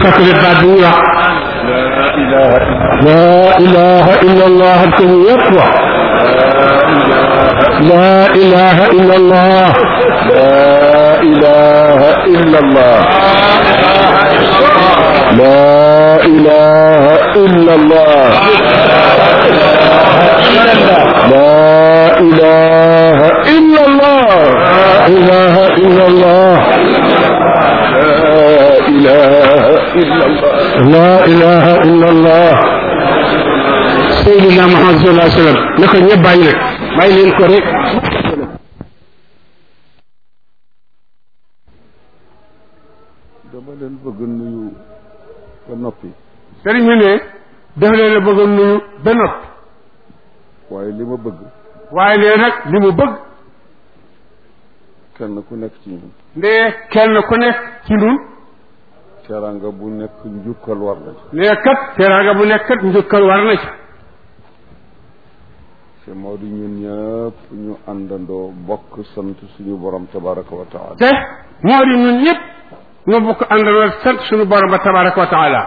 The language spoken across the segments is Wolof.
fàttali baat bi ñu wax لا إله إلا laa ilaha illa allah ak ko yëpp wax laa ilaha illa allah لا إله إلا الله لا إله إلا الله لا إله إلا الله ilaha illa allah لا إله إلا الله laa ilaha illa allah sayyidina muhammad sallallahu alayhi wa sallam na ko ñëpp bàyyi nag bàyyi leen ko rek dama leen bëgg nuyu ba noppi sëriñ bi ne def leen a bëgg a nuyu ba noppi waaye li ma bëgg waaye nee nag li mu bëgg kenn ku nekk ci ñun ndee kenn ku nekk ci ñun teraanga bu nekk njukkal war na ci nee kat teraanga bu nekk kat njukkal war na ci te moo di ñun ñëpp ñu àndandoo bokk sant suñu borom tabaraka wa taala te moo di ñun ñëpp ñoo bokk àndandoo sant suñu borom ba tabaraka wa taala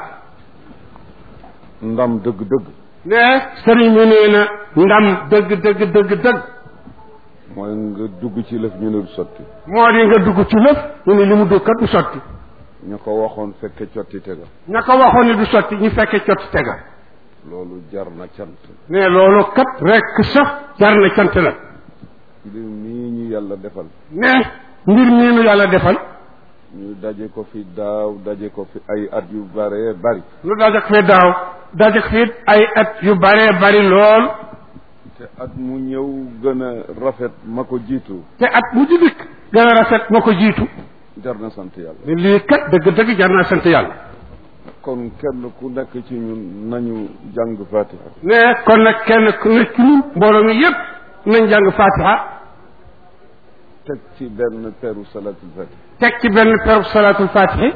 ndam dëgg-dëgg ne sëriñ bi nee na ndam dëgg dëgg dëgg dëgg mooy nga dugg ci lëf ñu ne du sotti moo di nga dugg ci lëf ñu ne li mu dugg kat du sotti ñu ko waxoon fekke cotti tega ña ko waxoon ne du sotti ñu fekkee cot tega loolu jar na cant ne loolu kat rekk sax jar na cant nag mbir mii ñu yàlla defal ne mbir mii nu yàlla defal ñu daje ko fi daaw daje ko fi ay at yu bare bari lu dajak fee daaw dajak fii ay at yu bare bari lool te at mu ñëw gën a rafet ma ko jiitu te at mu ci dikk gën a rafet moo ko jiitu jar na sant yàlla ne lii kat dëgg-dëgg jar naa sant yàlla kon kenn ku nekk ci ñun nañu jàng fatiha ne kon nag kenn ku nekk ci ñun mbooloo mi yépp nañ jàng fatiha teg ci benn peru salatul fatiha teg ci benn perub salaatul fatihi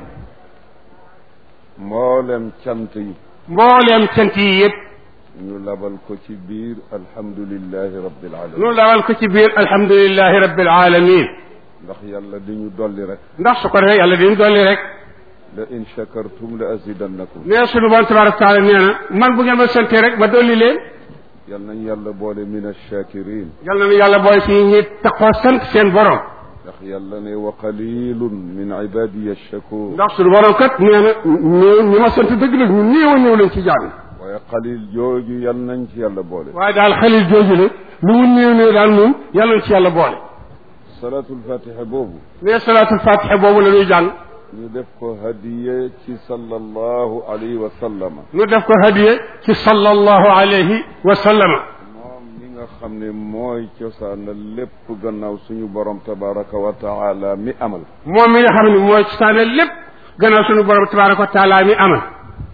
mboolem cant yi mbooleem cant yi yépp ñu labal ko ci biir alhamdulillahi rabbil alamin nu dawal ko ci biir alhamdulillahi rabbil alamin ndax yàlla di ñu dolli rek ndax su ko defee yàlla diñu dolli rek la in shakartum la azidannakum nee sunu borom tabaraka taala nee na man bu ngeen ma santee rek ma dolli leen yal nañ yàlla boole min ash-shakirin yal na nu yàlla booy ci ñi taxoo sant seen borom ndax yàlla ne wa qalilun min ibadiya ash-shakur ndax sunu borom kat nee na ñu ñi ma sant dëgg la ñu néew a néew lañ ci jàng waaye qalil jooju yal nañ ci yàlla boole waaye daal xalil jooju la lu mu néew néew daal moom yàlla na ci yàlla boole salatul fatiha boobu nee salaatul fatiha boobu la ñuy jàng ñu def ko hadiye ci sallallahu alayhi wa sallama ñu def ko hadiye ci sallallahu alayhi wa sallama moom mi nga xam ne mooy cosaana lépp gannaaw suñu borom tabaraka wa taala mi amal moom mi nga xam ne mooy saane lépp gannaaw sunu borom tabaraka wa taala mi amal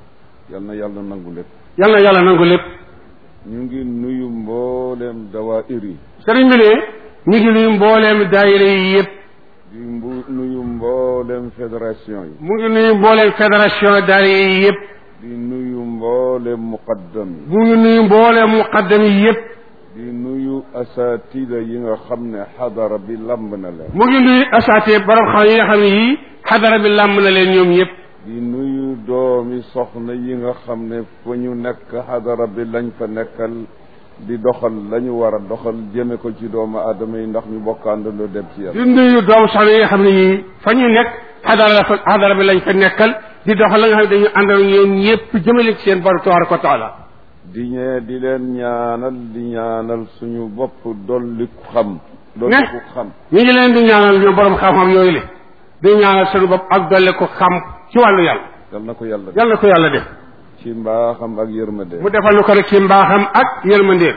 yal na yàlla nangu lépp yal na yàlla nangu lépp ñu ngi nuyu mbooleem dawaayir yi sëriñ bi ne ñu ngi nuyu mbooleem daayira yi yëpp di mbu nuyu mbooleem fédération yi mu ngi nuyu mbooleem fédération daayira yi yëpp di nuyu mbooleem muqaddam yi mu ngi nuyu mbooleem muqaddam yi yëpp di nuyu asatida yi nga xam ne xadara bi lamb na leen mu ngi nuyu asaate borom xam yi nga xam ne yii xadara bi làmb na leen ñoom ñëpp di nuyu doomi soxna yi nga xam ne fu ñu nekk xadara bi lañ fa nekkal di doxal la ñu war a doxal jëme ko ci doomu aadama yi ndax ñu bokkaandandoo dem ci yàlla di nuyu doomu soxna yi nga xam ne yii fa ñu nekk xadara la fa xadara bi lañ fa nekkal di doxal la nga xam ne dañu àndal ñoom ñëpp jëmale ci seen borom tabaraka wa taala di ñee di leen ñaanal di ñaanal suñu bopp dolli ku xam dolli Ne. ku xam ñu ngi leen di ñaanal ñoom borom xam-xam yooyu le di ñaanal sunu bopp ak dolle ko xam ci wàllu yàlla yal na ko yàlla def yàlla na ko yàlla def ci mbaaxam ak yërmande mu defal nu ko rek ci mbaaxam ak yërmandeem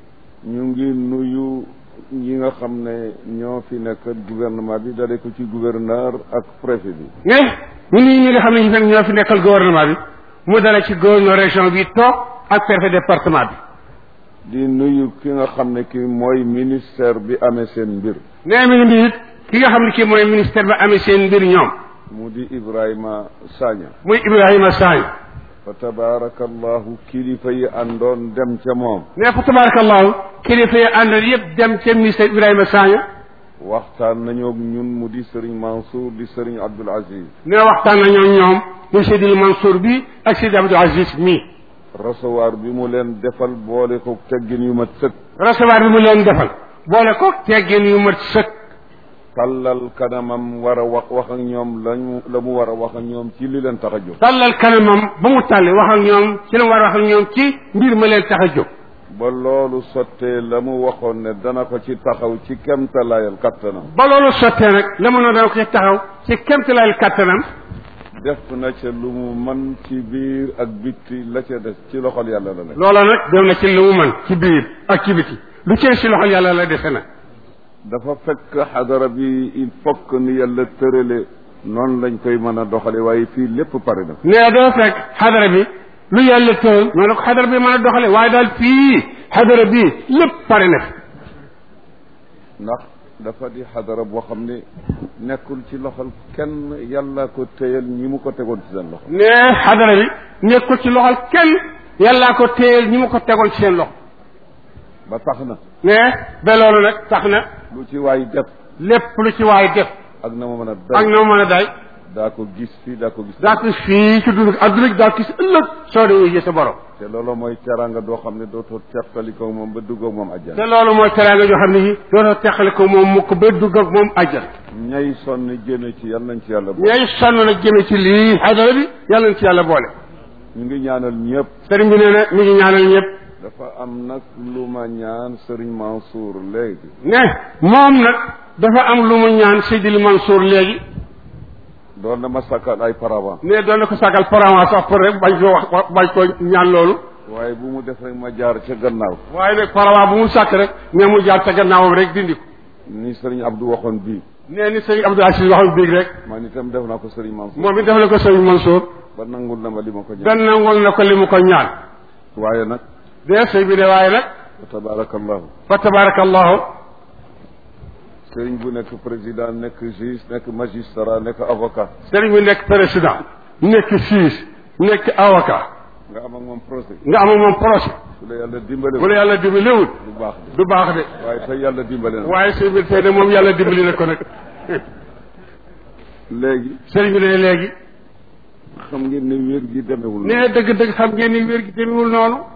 ñu ngi nuyu ñi nga xam ne ñoo fi nekk gouvernement bi dale ko ci gouverneur ak préfet bi ne ñu nii ñi nga xam ne ñu fekk ñoo fi nekkal gouvernement bi mu dala ci gouverneur région bi toog ak préfet département bi di nuyu ki nga xam ne ki mooy ministère bi amee seen mbir nee mi ngi nuyu it ki nga xam ne kii mooy ministère ba amee seen mbir ñoom mu di Ibrahima Sagna muy Ibrahima Sagne fa tabarakallahu kilifa yi àndoon dem ca moom ne fa tabarakallahu kilifa yi àndal yëpp dem ca ministère Ibrahima Sagne waxtaan nañoo ak ñun mu di sëriñ Mansour di sëriñ Abdul Aziz ne waxtaan nañoo ñoom muy Seydil Mansour bi ak Seydi Abdou Aziz mii recevoir bi mu leen defal boole ko teggin yu mat sëkk recevoir bi mu leen defal boole ko teggin yu mat sëkk tàllal kanamam war a wax wax ak ñoom lañu la mu war a wax ak ñoom ci li leen tax a jóg tàllal kanamam ba mu tàlli wax ak ñoom ci la mu war a wax ak ñoom ci mbir ma leen tax a jóg ba loolu sottee la mu waxoon ne dana ko ci taxaw ci kemtalaayal kattanam ba loolu sottee nag la mu ne dana ko ci taxaw ci kemtalaayal kàttanam def na ca lu mu man ci biir ak bitti la ca des ci loxol yàlla la nekk loola nag dem na ci lu mu mën ci biir ak ci biti lu ci si loxol yàlla la defe nag dafa fekk xadara bi il faut que ni yàlla tërale noonu lañ koy mën a doxale waaye fii lépp pare na nee doo fekk xadara bi lu yàlla tëral ñoo ne ko xadara bi mën a doxale waaye daal fii xadara bi lépp pare na fi ndax dafa di xadara boo xam ne nekkul ci loxol kenn yàlla ko téyal ñi mu ko tegoon ci seen loxo nee xadara bi nekkul ci loxol kenn yàllaa ko téyel ñi mu ko tegoon ci seen loxo ba tax na nee ba loolu nag tax na lu ci waay def lépp lu ci waay def ak na ma mën a ak day noo mën a day daa ko gis fii daa ko gis daa ko fii ci dund adduna gi daa ko gis ëllëg soo dee yëg sa borom te loolu mooy teranga doo xam ne dootoo teqtalikoo moom ba duggoog moom te ajjana loolu mooy teraanga joo xam ne yi dootoo teqale ko moom mukk ba dugg ak moom àjjana ñay sonn jëme ci yal nañ ci yàlla boole ñooy sonn nag jëme ci lii xadara bi yàlla na ci yàlla boole ñu ngi ñaanal ñëpp sëriñ bi nee na mi ngi ñaanal ñëpp dafa am nag lu ma ñaan sëriñ Mansour léegi ne moom nag dafa am lu mu ñaan Seydil Mansour léegi doon na ma sakkal ay paravent ne doon na ko sàggal paravent sax pour rek bañ ko wax bañ ko ñaan loolu waaye bu mu def rek ma jaar ca gannaaw waaye nag paravent bu mu sàkk rek ne mu jaar ca gannaawam rek dindi ko ni sëriñ Abdou waxoon bii nee ni sëriñ Abdou Aziz waxal biig rek man itam def naa ko sëriñ Mansour moom it def na ko sëriñ Mansour ba nangul na ma li ma ko ñaan benn nangul na ko li mu ko ñaan waaye nag de sëy bi de waaye nag fa tabarakallahu fa tabarakallahu sëriñ bu nekk président nekk juge nekk magistrat nekk avocat sëriñ bi nekk président nekk juge nekk avocat nga am ak moom procès nga am ak moom projet su la yàlla dimbale bu la yàlla dimbalewul du baax de du baax de waaye tey yàlla dimbale na waaye sëriñ bi tey de moom yàlla dimbali na ko nag léegi sëriñ bi ne léegi xam ngeen ne wér gi demewul nee dëgg-dëgg xam ngeen ni wér gi demewul noonu